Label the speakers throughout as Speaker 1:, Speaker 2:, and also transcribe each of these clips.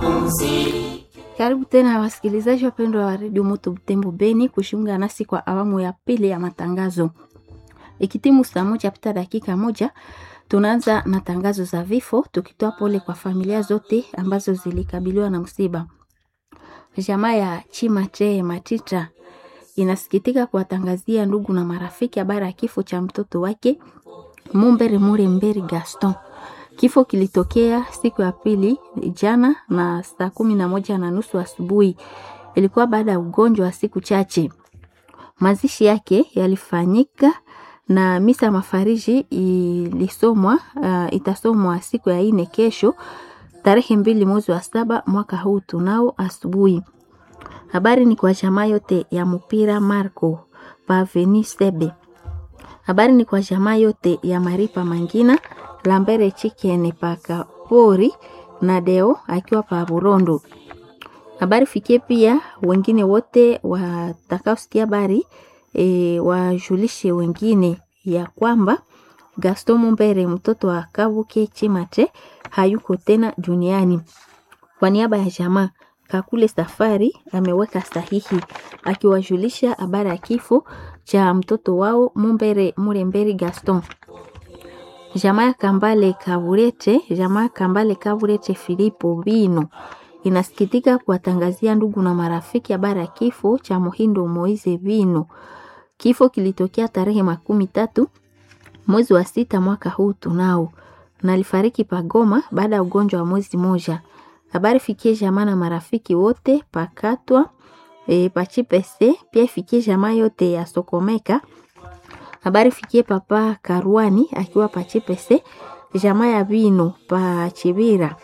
Speaker 1: Karibu tena wasikilizaji wapendwa wa redio Moto Butembo Beni kujiunga nasi kwa awamu ya pili ya matangazo. Ikitimu saa moja pita dakika moja, tunaanza na tangazo za vifo, tukitoa pole kwa familia zote ambazo zilikabiliwa na msiba. Jamaa ya Chimatre Matita inasikitika kuwatangazia ndugu na marafiki habari ya kifo cha mtoto wake Mumbere Mure Mberi Gaston. Kifo kilitokea siku ya pili jana na saa kumi na moja na nusu asubuhi. Ilikuwa baada ya ugonjwa wa siku chache. Mazishi yake yalifanyika na misa mafariji ilisomwa uh, itasomwa siku ya ine kesho tarehe mbili mwezi wa saba mwaka huu tunao asubuhi. Habari ni kwa jamaa yote ya mpira Marco Paveni Sebe. Habari ni kwa jamaa yote ya Maripa Mangina Lambere Chicken paka pori na Deo akiwa pa Burondo. Habari fikie pia wengine wote watakaosikia habari e, wajulishe wengine ya kwamba Gaston Mumbere mtoto wa Kabuke Chimate hayuko tena duniani. Kwa niaba ya jamaa Kakule Safari ameweka sahihi akiwajulisha habari ya kifo cha mtoto wao Mumbere Muremberi Gaston. Jamaa ya Kambale Kaburete, jamaa Kambale Kaburete Filipo Bino inasikitika kuwatangazia ndugu na marafiki habari ya kifo cha Muhindo Moize Bino. Kifo kilitokea tarehe makumi tatu mwezi wa sita mwaka huu tunao, na alifariki Pagoma baada ya ugonjwa wa mwezi moja. Habari fikie jamaa na marafiki wote pakatwa e, pachipese pia ifikie jamaa yote ya Sokomeka. Habari fikie papa Karuani akiwa pachipese jamaa ya Bino pa Chibira.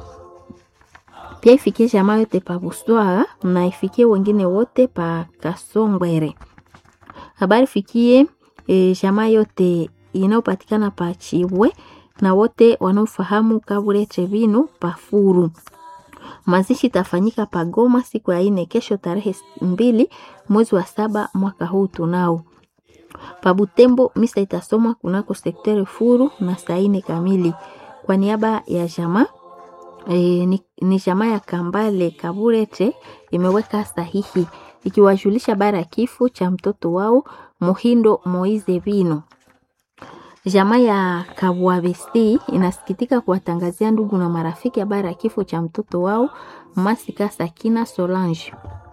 Speaker 1: Pia ifikie jamaa yote pa Buswara na ifikie wengine wote pa Kasongwere. Habari fikie e, jamaa yote inayopatikana pa Chibwe na wote wanaofahamu Kabure Chebino pa Furu. Mazishi tafanyika Pagoma siku ya ine kesho tarehe mbili mwezi wa saba mwaka huu tunao. Pabutembo misa itasomwa kunako sektere Furu na saa ine kamili. Kwa niaba ya jamaa e, ni, ni jamaa ya Kambale Kaburete imeweka sahihi ikiwajulisha bara ya kifo cha mtoto wao Muhindo Moize Bino. Jamaa ya Kabwabesi inasikitika kuwatangazia ndugu na marafiki habari ya kifo cha mtoto wao Masika Sakina Solange.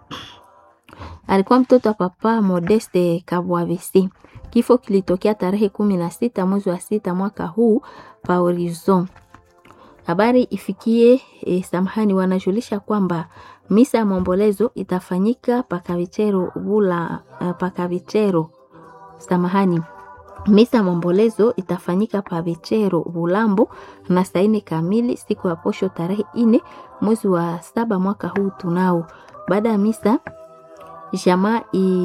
Speaker 1: Alikuwa mtoto wa papa Modeste Kabwabesi. Kifo kilitokea tarehe kumi na sita mwezi wa sita mwaka huu pa Horizon. Habari ifikie e, samahani, wanajulisha kwamba misa ya maombolezo itafanyika pakavichero bula uh, pakavichero samahani Misa ya maombolezo itafanyika pa Vichero Bulambo na saa ine kamili siku ya posho tarehe ine mwezi wa saba mwaka huu tunao. Baada ya misa jamaa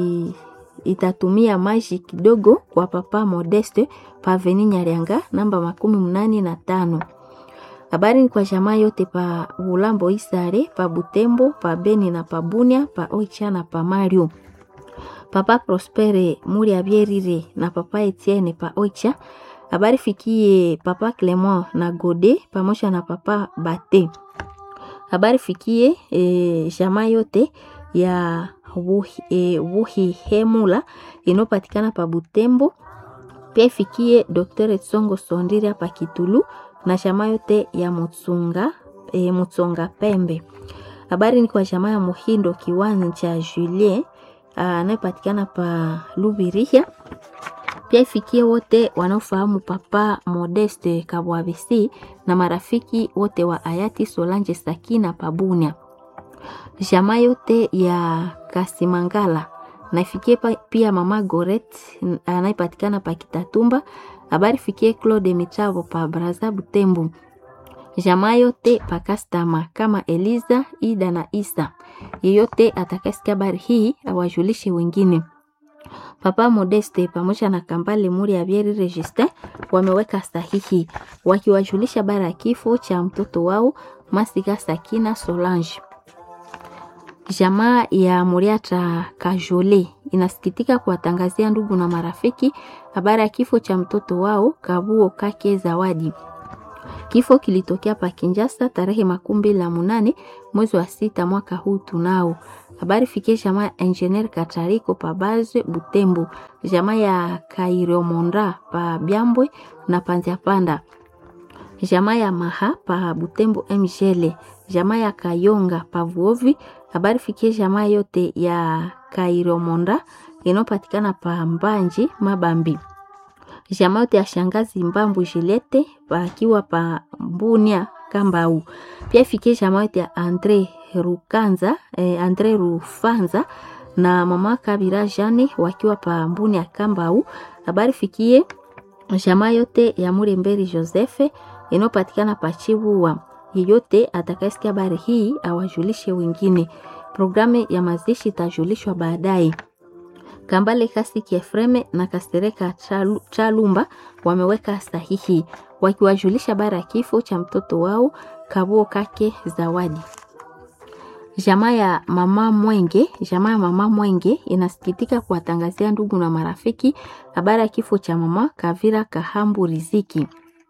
Speaker 1: itatumia maji kidogo kwa papa Modeste pa Veni Nyarianga namba makumi mnane na tano. Habari ni kwa jamaa yote pa Bulambo Isare pa Butembo pa Beni na pa Bunia pa Oicha na pa Mario papa Prospere muri abierire na papa Etienne pa Oicha. Habari fikie papa Clement na Gode pamoja na papa Bate. Habari fikie e, jamaa yote ya wuhi, e, wuhi hemula inopatikana pa Butembo. Pia ifikie Dr. Tsongo Sondira pa Kitulu na jamaa yote ya Mutsunga e, Mutsonga Pembe. Habari ni kwa jamaa ya Muhindo kiwanja cha Julien anayepatikana pa Lubirihia. Pia ifikie wote wanaofahamu papa Modeste Kabwabisi na marafiki wote wa hayati Solange Sakina Pabunia. Jamaa yote ya Kasimangala na ifikie pia mama Goret anayepatikana pa Kitatumba. Habari fikie Claude Michavo pa Braza Butembo. Jamaa yote pakastama kama Eliza, Ida na Isa. Yeyote atakasikia habari hii awajulishe wengine. Papa Modeste pamoja na Kambale Muri ya Bieri Register wameweka sahihi wakiwajulisha habari ya kifo cha mtoto wao Masika Sakina Solange. Jamaa ya Muriata Kajole inasikitika kuwatangazia ndugu na marafiki habari ya kifo cha mtoto wao Kabuo Kake Zawadi. Kifo kilitokea pa Kinshasa tarehe makumi mbili na munane mwezi wa sita mwaka huu tunao. Habari fikie jamaa ya Engineer Katariko pa Baze Butembo, jamaa ya Kairomonda pa Byambwe na Panziapanda, jamaa ya Maha pa Butembo Mjele, jamaa ya Kayonga pa Vuovi. Habari fikie jamaa yote ya Kairomonda inayopatikana pa Mbanji Mabambi jamaa yote ya shangazi Mbambu Jilete pakiwa pa Mbunia Kambau. Pia ifikie jamaa yote ya Andre Rukanza, eh, Andre Rufanza na mama Kabira Jane wakiwa pa Mbunia Kambau. Habari fikie jamaa yote ya Muremberi Josefe inayopatikana pa Chibuwa. Yeyote atakayesikia habari hii awajulishe wengine. Programu ya mazishi itajulishwa baadaye. Kambale Kasiki Efreme na Kastereka Chalu, Chalumba wameweka sahihi wakiwajulisha bara ya kifo cha mtoto wao Kabuo Kake Zawadi. Jamaa ya mama Mwenge, jamaa ya mama Mwenge inasikitika kuwatangazia ndugu na marafiki habari ya kifo cha mama Kavira Kahambu Riziki.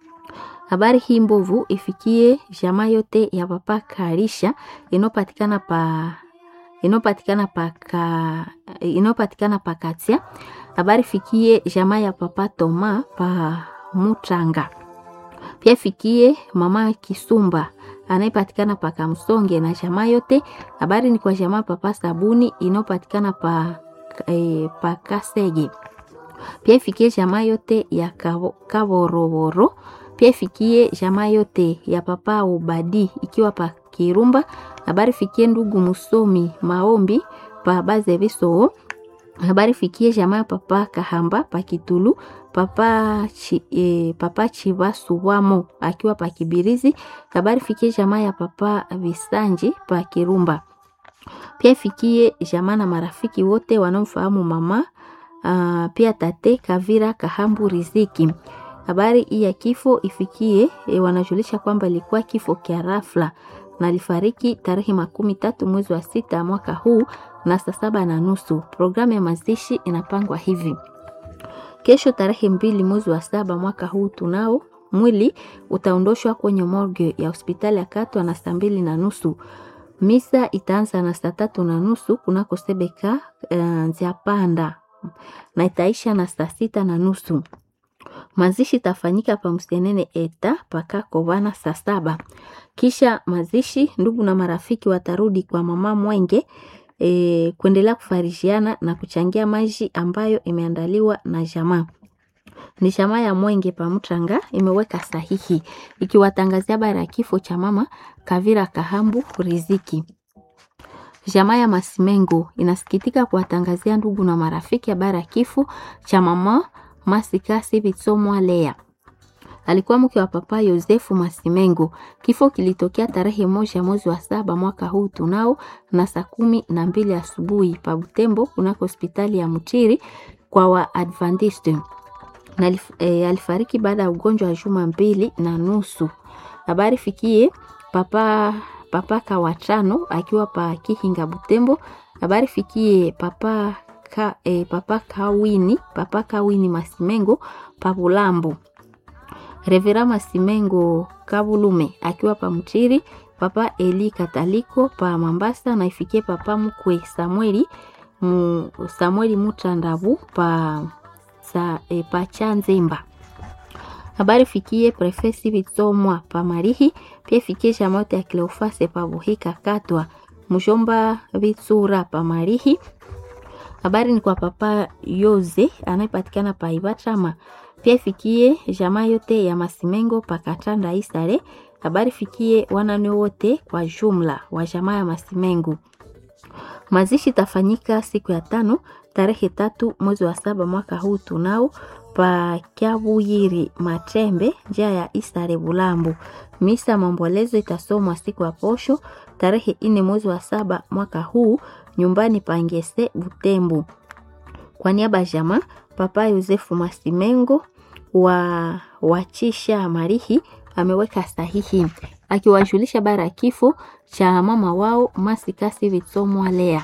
Speaker 1: Habari hii mbovu ifikie jamaa yote ya papa Karisha inopatikana pa inayopatikana paka inayopatikana pakatia. Habari fikie jamaa ya papa Toma pa Mutanga, pia fikie mama Kisumba anayepatikana pa Kamsonge na jamaa yote. Habari ni kwa jamaa papa Sabuni inayopatikana pa, e, pa Kasege, pia ifikie jamaa yote ya Kaboroboro, pia ifikie jamaa yote ya papa Ubadi ikiwa pa Kirumba habari fikie ndugu musomi maombi pa baze biso. Habari fikie jamaa papa Kahamba pa Kitulu papa chi, e, papa Chibasuwamo akiwa pa Kibirizi. Habari fikie jamaa ya papa Visanji pa Kirumba. Pia fikie jamaa na marafiki wote wanaomfahamu mama uh, pia tate Kavira Kahambu Riziki. Habari hii ya kifo ifikie e, wanajulisha kwamba ilikuwa kifo kia rafla na alifariki tarehe makumi tatu mwezi wa sita mwaka huu na saa saba na nusu. Programu ya mazishi inapangwa hivi: kesho tarehe mbili mwezi wa saba mwaka huu tunao mwili utaondoshwa kwenye morgue ya hospitali ya Katwa na saa mbili na nusu. Misa itaanza na saa tatu na nusu kunako Sebeka uh, Nziapanda na itaisha na saa sita na nusu. Mazishi itafanyika pa Msenene eta paka Kovana saa saba. Kisha mazishi, ndugu na marafiki watarudi kwa mama Mwenge e, kuendelea kufarishiana na kuchangia maji ambayo imeandaliwa na jamaa ni jamaa ya Mwenge Pamutanga imeweka sahihi ikiwatangazia habari ya kifo cha mama Kavira Kahambu Riziki. Jamaa ya Masimengo inasikitika kuwatangazia ndugu na marafiki habari ya kifo cha mama Masikasi Bitsomwa Lea alikuwa mke wa papa Yosefu Masimengo. Kifo kilitokea tarehe moja mwezi wa saba mwaka huu tunao na saa kumi na mbili asubuhi pa Butembo kunako hospitali ya Mutiri kwa Waadventiste na e, alifariki baada ya ugonjwa wa juma mbili na nusu. Habari fikie papa papa Kawachano akiwa pa Kihinga Butembo. Habari fikie papa ka, e, papa Kawini papa Kawini Masimengo pa Bulambo. Revera Masimengo Kabulume akiwa pa Mtiri, papa Eli Kataliko pa Mambasa na ifikie papa mkwe Samueli mu, Samueli Mutandabu pa sa, e, pa Chanzemba. Habari fikie prefesi Bitsomwa pa Marihi, pia fikie jamote ya Kleofase pa Buhika Katwa, mjomba Bitsura pa Marihi. Habari ni kwa papa Yoze anayepatikana pa Ibachama pia fikie jamaa yote ya Masimengo pakatanda Isare. Habari fikie wanane wote kwa jumla wa jamaa ya Masimengo. Mazishi tafanyika siku ya tano tarehe tatu mwezi wa saba mwaka huu tunao pa Kyabuyiri Matembe njia ya Isare Bulambo. Misa maombolezo itasomwa siku ya posho tarehe ine mwezi wa saba mwaka huu nyumbani pa Ngese Butembo. Kwa niaba ya jamaa Papa Yosefu Masimengo wa wachisha Marihi ameweka sahihi akiwajulisha bara ya kifo cha mama wao Masikasi Vitsomwa Lea.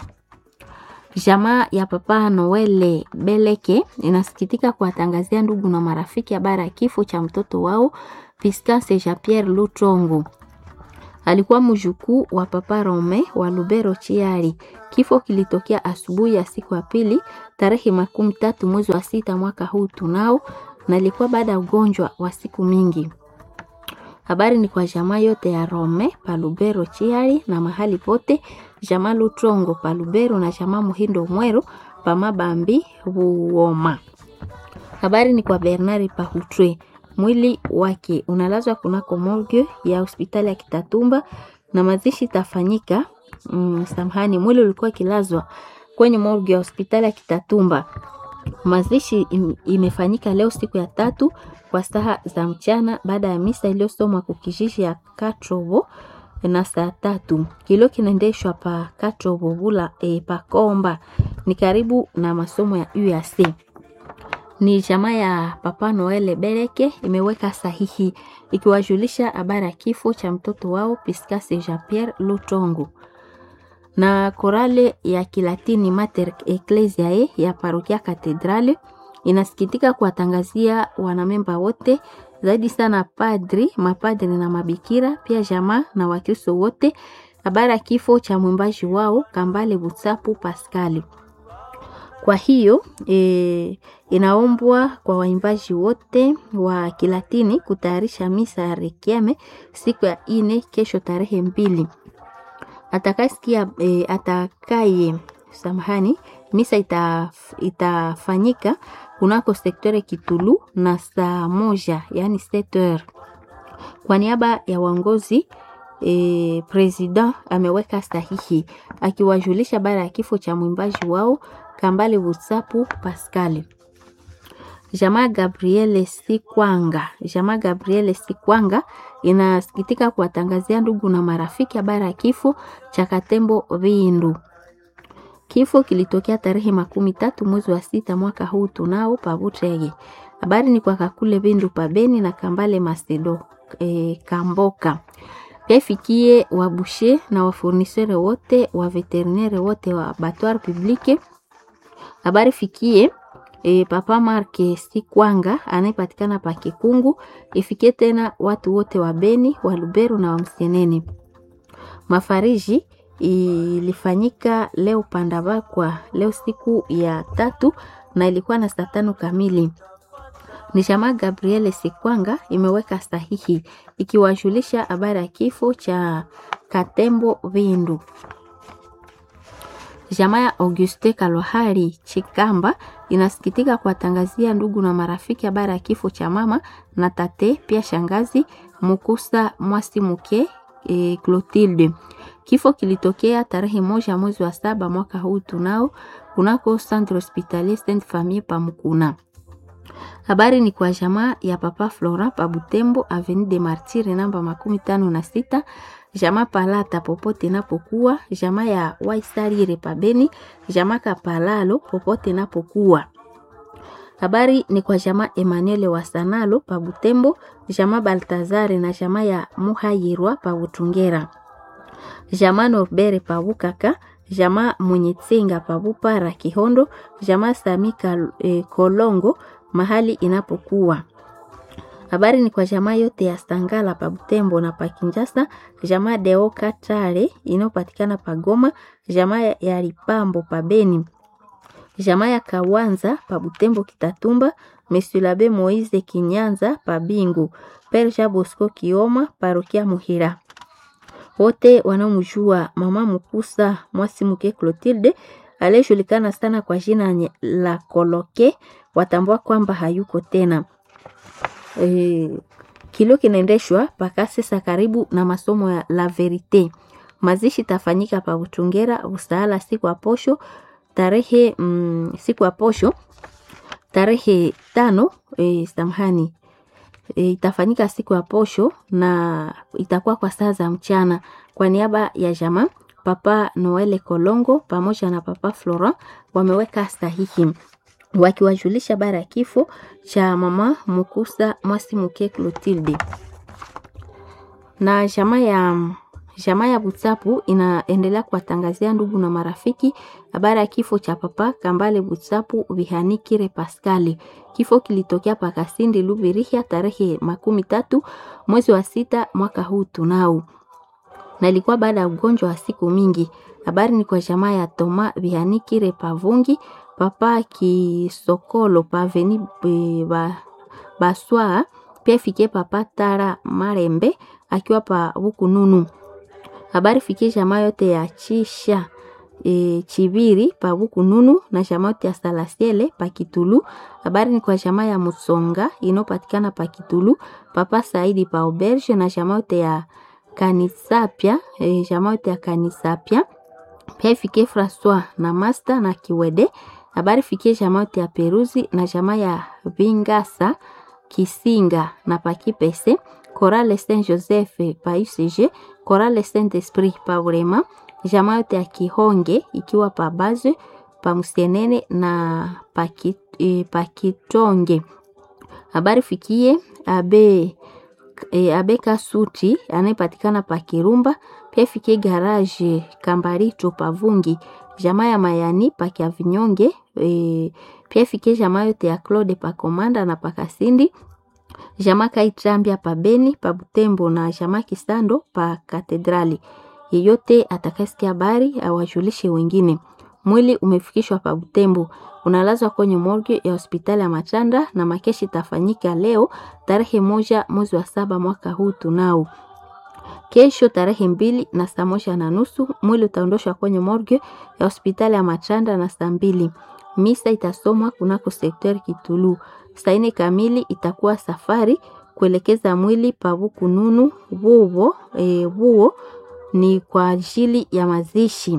Speaker 1: Jamaa ya Papa Noele Beleke inasikitika kuwatangazia ndugu na marafiki habari ya kifo cha mtoto wao Piscase Jean Pierre Lutongo alikuwa mjukuu wa Papa Rome wa Lubero Chiari. Kifo kilitokea asubuhi ya siku ya pili tarehe makumi tatu mwezi wa sita mwaka huu tunao, na ilikuwa baada ya ugonjwa wa siku mingi. Habari ni kwa jamaa yote ya Rome pa Lubero Chiari na mahali pote, jamaa Lutrongo pa Lubero na jamaa Muhindo Mwero pa Mabambi Buoma. Habari ni kwa Bernard Pahutwe mwili wake unalazwa kunako morgue ya hospitali ya Kitatumba na mazishi tafanyika. Mm, samahani, mwili ulikuwa kilazwa kwenye morgue ya hospitali ya Kitatumba. Mazishi im, imefanyika leo siku ya tatu kwa saa za mchana baada ya misa iliyosomwa kukijiji ya Katrobo na saa tatu. Kilio kinaendeshwa pa Katrobo bula e, pa Komba ni karibu na masomo ya UAC ni jamaa ya Papa Noel Bereke imeweka sahihi ikiwajulisha habari ya kifo cha mtoto wao Piscase Jean Pierre Lutongo. Na korale ya Kilatini Mater Ecclesiae ya parokia Katedrale inasikitika kuwatangazia wanamemba wote zaidi sana padri, mapadri na mabikira pia jamaa na Wakristo wote habari ya kifo cha mwimbaji wao Kambale Butsapu Paskali. Kwa hiyo e, inaombwa kwa waimbaji wote wa Kilatini kutayarisha misa ya rekiame siku ya ine kesho tarehe mbili. Atakasikia e, atakaye samahani, misa itaf, itafanyika kunako sektore Kitulu na saa moja yani 7h. Kwa niaba ya waongozi e, president ameweka sahihi akiwajulisha baada ya kifo cha mwimbaji wao Kambale Butsapu Pascal. Jamaa Gabriele Sikwanga, jamaa Gabriele Sikwanga inasikitika kuwatangazia ndugu na marafiki habari ya kifo cha Katembo Vindu. Kifo kilitokea tarehe makumi tatu mwezi wa sita mwaka huu tunao Pabutege. Habari ni kwa Kakule Vindu Pabeni na Kambale Masedo e, Kamboka pia ifikie wabushe na wafurnisere wote wa veterinere wote wa abattoir publique habari fikie e, Papa Marke Sikwanga anayepatikana pa Kikungu. Ifikie tena watu wote wa Beni, wa Lubero na wa Msenene. Mafariji ilifanyika leo Pandabakwa leo siku ya tatu na ilikuwa na saa tano kamili. Ni jamaa Gabriele Sikwanga imeweka sahihi ikiwajulisha habari ya kifo cha Katembo Vindu. Jamaa ya Auguste Kalohari Chikamba inasikitika kuwatangazia ndugu na marafiki habari ya kifo cha mama na tate pia shangazi Mukusa Mwasi Muke e, Clotilde. Kifo kilitokea tarehe moja mwezi wa saba mwaka huu tunao kunako Centre Hospitalier Sainte Famille Pamukuna. Habari ni kwa jamaa ya Papa Flora pa Butembo Avenue de Martyre namba makumi tano na sita jamaa Palata popote napokuwa, jamaa ya Waisarire pabeni, jamaa Kapalalo popote napokuwa. Habari ni kwa jamaa Emmanuel Wasanalo pa Butembo, jamaa Baltazare na jamaa ya Muhayirwa pa Butungera, jamaa Norbere pa Bukaka, jamaa Munyitsinga pa Bupara Kihondo, jamaa Samika eh, Kolongo mahali inapokuwa habari ni kwa jamaa yote ya Sangala pa Butembo na pa Kinjasa, jamaa Deo Katare inayopatikana pa Goma, jamaa ya Lipambo pa Beni, jamaa ya Kawanza pa Butembo Kitatumba, Monsieur l'Abbé Moise Kinyanza pa Bingu, Père Jean Bosco Kioma parokia Muhira. Wote wanaomjua mama Mukusa Mwasi Muke Clotilde aliyejulikana sana kwa jina la Koloke watambua kwamba hayuko tena. E, kilio kinaendeshwa mpaka sasa karibu na masomo ya La Verite. Mazishi tafanyika pa Butungera Usaala siku ya posho tarehe mm, siku ya posho tarehe tano e, samahani e, itafanyika siku ya posho na itakuwa kwa saa za mchana. Kwa niaba ya jamaa Papa Noele Kolongo pamoja na Papa Florent wameweka sahihi wakiwajulisha bara ya kifo cha mama Mukusa Mwasi Muke Clotilde na jamaa ya Jamaa ya Butsapu inaendelea kuwatangazia ndugu na marafiki habari ya kifo cha papa Kambale Butsapu Bihanikire Paskali. Kifo kilitokea Pakasindi Lubirihia tarehe makumi tatu mwezi wa sita mwaka huu tunao, na ilikuwa baada ya ugonjwa wa siku mingi. Habari ni kwa jamaa ya Toma Bihanikire Pavungi papa Kisokolo Paveni ba, Baswa pia fikie papa Tara Marembe akiwa pa Bukununu habari fikie jamaa yote ya Chisha e, Chibiri pa Bukununu na jamaa yote ya Salasiele pa Kitulu. Habari ni kwa jamaa ya Musonga inopatikana pa Kitulu, papa Saidi pa Auberge na jamaa yote ya Kanisapia e, jamaa yote ya Kanisapia pia ifikie Francois na Master na Kiwede. Habari fikie jamaa yote ya Peruzi na jamaa ya Vingasa Kisinga na Pakipese Chorale Saint Joseph pa UCG, Chorale Saint Esprit pa Urema, jamaa yote ya Kihonge ikiwa pa Baze pa Musienene na paki, e, Pakitonge. Habari fikie abe e, abe Kasuti anayepatikana pa Kirumba, pia fikie garage Kambarito pa Vungi, jamaa ya Mayani pa Kiavinyonge e, pia fikie jamaa yote ya Claude pa Komanda na pa Kasindi jamaa Kaitambia pa Beni pa Butembo na jamaa Kisando pa Katedrali. Yeyote atakayesikia habari awajulishe wengine. Mwili umefikishwa pa Butembo, unalazwa kwenye morgue ya hospitali ya Machanda na makeshi itafanyika leo tarehe moja mwezi wa saba mwaka huu tunao. Kesho tarehe mbili na saa moja na nusu mwili utaondoshwa kwenye morgue ya hospitali ya Machanda na saa mbili misa itasomwa kunako sekter Kitulu. Saa nne kamili itakuwa safari kuelekeza mwili pa Bukununu vuo e, vuo ni kwa ajili ya mazishi.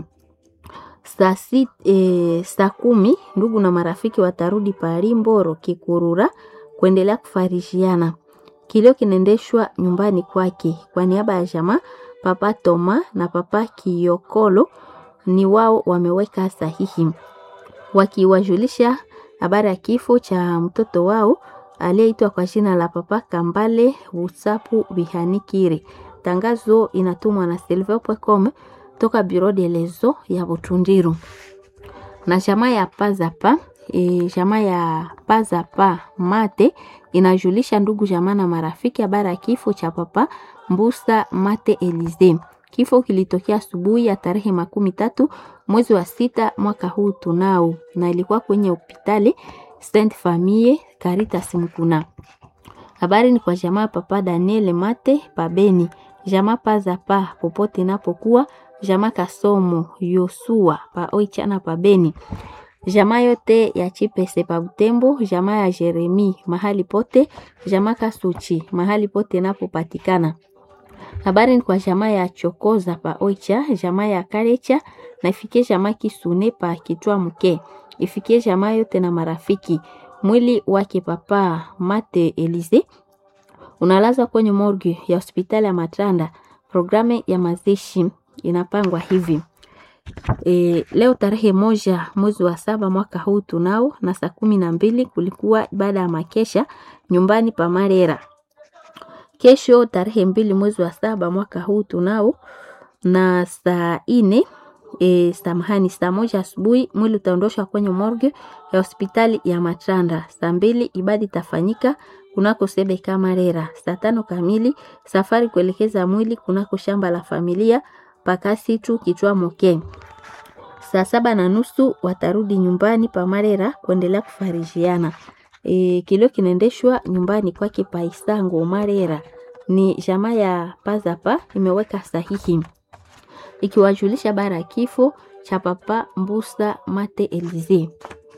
Speaker 1: Saa si, e, saa kumi ndugu na marafiki watarudi pari Mboro Kikurura kuendelea kufarishiana. Kilio kinaendeshwa nyumbani kwake kwa niaba ya jamaa Papa Toma na Papa Kiyokolo ni wao wameweka sahihi wakiwajulisha habari ya kifo cha mtoto wao aliyeitwa kwa jina la Papa Kambale Wutsapu Bihanikire. Tangazo inatumwa na silver.com toka Bureau de lezo ya Butundiru na jamaa ya Pazapa e, jamaa ya Pazapa Mate inajulisha ndugu jamaa na marafiki habari ya kifo cha Papa Mbusa Mate Elize. Kifo kilitokea asubuhi ya tarehe makumi tatu mwezi wa sita mwaka huu tunao, na ilikuwa kwenye hospitali Saint Famille Caritas Mkuna. Habari ni kwa jamaa Papa Daniel Mate Pabeni, jamaa Pazapa popote inapokuwa, jamaa Kasomo Yosua pa Oichana Pabeni, jamaa yote ya Chipese pa Butembo, jamaa ya Jeremi mahali pote, jamaa Kasuchi mahali pote inapopatikana habari ni kwa jamaa ya Chokoza pa Oicha, jamaa ya Karecha na ifikie jamaa Kisune pa Kitwa Mke, ifikie jamaa yote na marafiki. Mwili wake Papa Mate Elize unalazwa kwenye morgue ya hospitali ya Matanda. Programu ya mazishi inapangwa hivi e, leo tarehe moja mwezi wa saba mwaka huu tunao na saa kumi na mbili kulikuwa ibada ya makesha nyumbani pa Marera. Kesho tarehe mbili mwezi wa saba mwaka huu tunao na saa ine e, samahani, saa moja asubuhi mwili utaondoshwa kwenye morgue ya hospitali ya Matanda. Saa mbili ibada itafanyika kunako sebe Kamarera. Saa tano kamili safari kuelekeza mwili kunako shamba la familia Pakasitu Kitwa Moke. Saa saba na nusu watarudi nyumbani pa Marera kuendelea kufarijiana. E, kilio kinaendeshwa nyumbani kwake Paisango Marera. Ni jamaa ya Pazapa imeweka sahihi ikiwajulisha bara ya kifo cha Papa Mbusa Mate Elize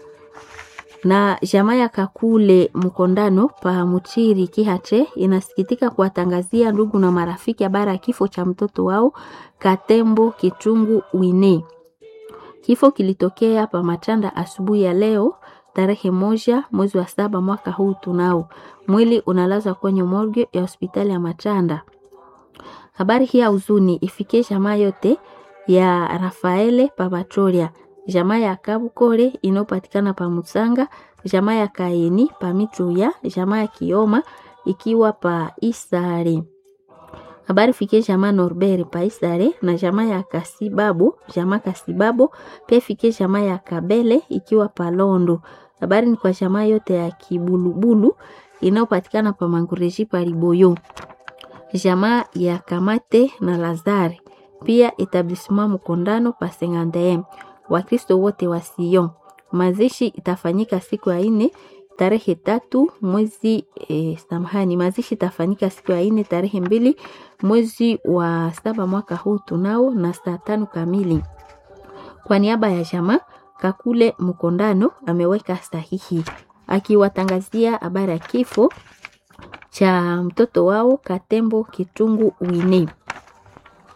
Speaker 1: na jamaa ya Kakule Mkondano pa Muchiri Kihate inasikitika kuwatangazia ndugu na marafiki habari ya kifo cha mtoto wao Katembo Kitungu Wine. Kifo kilitokea pa Matanda asubuhi ya leo tarehe moja mwezi wa saba mwaka huu tunao. Mwili unalazwa kwenye morgue ya hospitali ya Matanda. Habari hii ya huzuni ifikie jamaa yote ya Rafaele Pavatoria, jamaa ya Kabukore inayopatikana pa Musanga, jamaa ya Kaini pa Mituya, jamaa ya Kioma ikiwa pa Isare. Habari fikie jamaa Norbert Paisare na jamaa ya Kasibabo, jamaa Kasibabo pia fikie jamaa ya Kabele ikiwa Palondo. Habari ni kwa jamaa yote ya Kibulubulu inayopatikana pa Mangureji pa Liboyo. Jamaa ya Kamate na Lazare pia etablissement Mkondano pa Sengandem. Wakristo wote wa Sion. Mazishi itafanyika siku ya ine tarehe tatu mwezi e, samahani, mazishi itafanyika siku ya ine tarehe mbili mwezi wa saba mwaka huu tunao na saa tano kamili. Kwa niaba ya jamaa Kakule Mkondano ameweka sahihi akiwatangazia habari ya kifo cha mtoto wao Katembo Kitungu Wini.